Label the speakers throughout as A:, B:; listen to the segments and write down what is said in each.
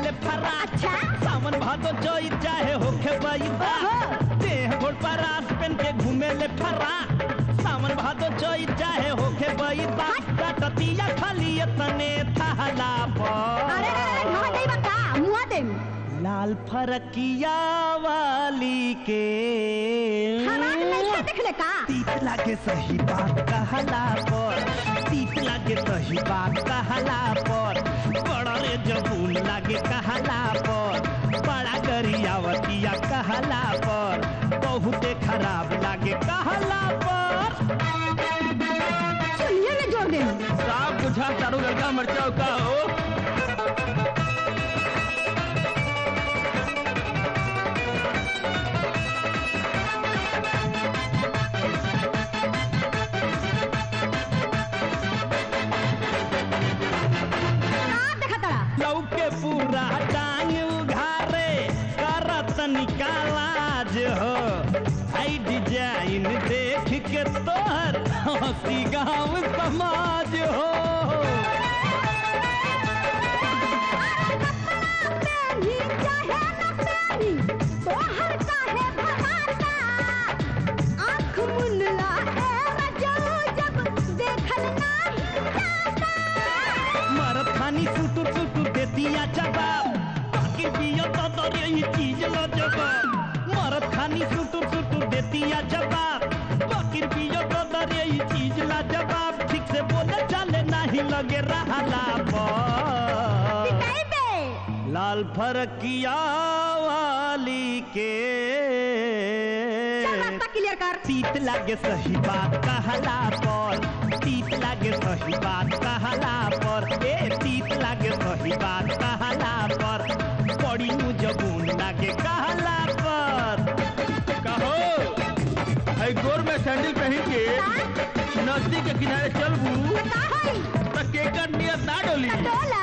A: ले फरा
B: अच्छा
A: सावन भादो जोई चाहे होखे बैदा
B: ओहो।
A: देह घोड़ पर आस पेन के घूमे ले फरा सावन भादो जोई चाहे होखे बैदा कटतिया खाली तने थहला
B: अरे
A: पर
B: अरे मुआ दे बका मुआ दे
A: लाल फरकिया वाली के
B: हरान नहीं से देख ले का
A: तीत लागे सही बात कहला पर तीत लागे सही बात कहला पर बड़ा रे जबून लागे कहला पर बड़ा गरियावतिया कहला पर बहुते खराब लागे कहला पर
B: सुनिए में जोड़ दे
A: साफ बुझा तारू लड़का मरचाओ का हो
B: का देखा तड़ा
A: लौके पूरा टांग उघारे करत निकालाज हो आई डिजाइन देख के तोहर हंसी गाँव समाज हो
B: पेनी चाहे न पेनी तोहर काहे भगाता आँख मुनला है रजो जब देखल नाही जाता
A: मरत खानी सुटू सुटू दे दिया जवाब बाकी पियो तो तो यही चीज लो जवाब मरत खानी सुटू सुटू दे दिया जवाब बाकी पियो तो तो यही चीज ला जवाब ठीक से बोले चले नहीं लगे रहला पर
B: सिकाई दे
A: लाल फरकिया वाली के
B: चल रास्ता क्लियर कर
A: तीत लागे सही बात कहला पर तीत लागे सही बात कहला पर ए तीत लागे सही बात कहला पर बड़ी मुजबून लागे कहला पर कहो है गोर में सैंडल पहन के नदी के किनारे चलबू
B: का होई
A: तो केकर नियत ना डोली
B: टोला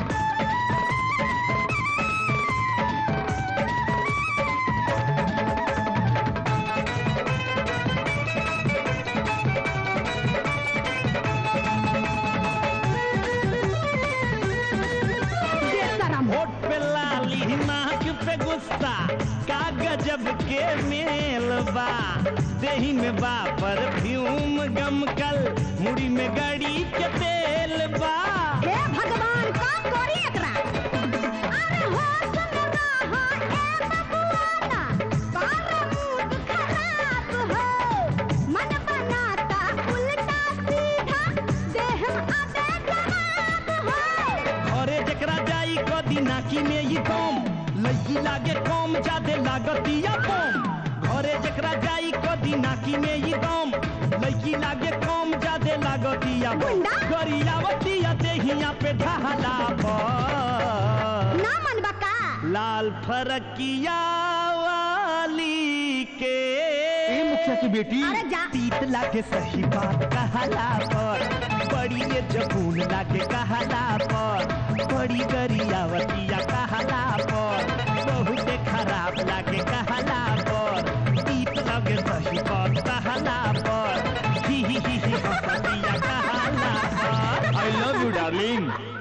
B: बेशरम
A: होठ पे लाली नाक पे गुस्सा का गजब के मेल बा देही में बा परफ्यूम गमकल मुड़ी में गड़ी के तेल बा
B: हे भगवान का करी एकरा अरे हो सुन रहा ए बबुआना सारा मूड खराब हो मन बनाता उल्टा सीधा देह आबे खराब हो
A: अरे जकरा जाई कदी नाकी में ही कम लड़की लागे कम जादे लागतिया कम घरे जकरा जाई कदी नाकी में ही दम लड़की लागे कम जादे लागतिया
B: गुंडा?
A: गरियावतिया देहिया पे ढहला पर
B: ना मन बका
A: लाल फरकिया वाली के
C: ए मुखिया की बेटी
B: अरे जा
A: तीत लागे सही बात कहला पर बड़ी ये जबून लागे कहला पर बड़ी गरियावतिया कहला पर बहुते खराब लागे कहला पर तीत लागे सही बात कहला पर ही ही ही ही हंसतिया कहला पर
C: आई लव यू डार्लिंग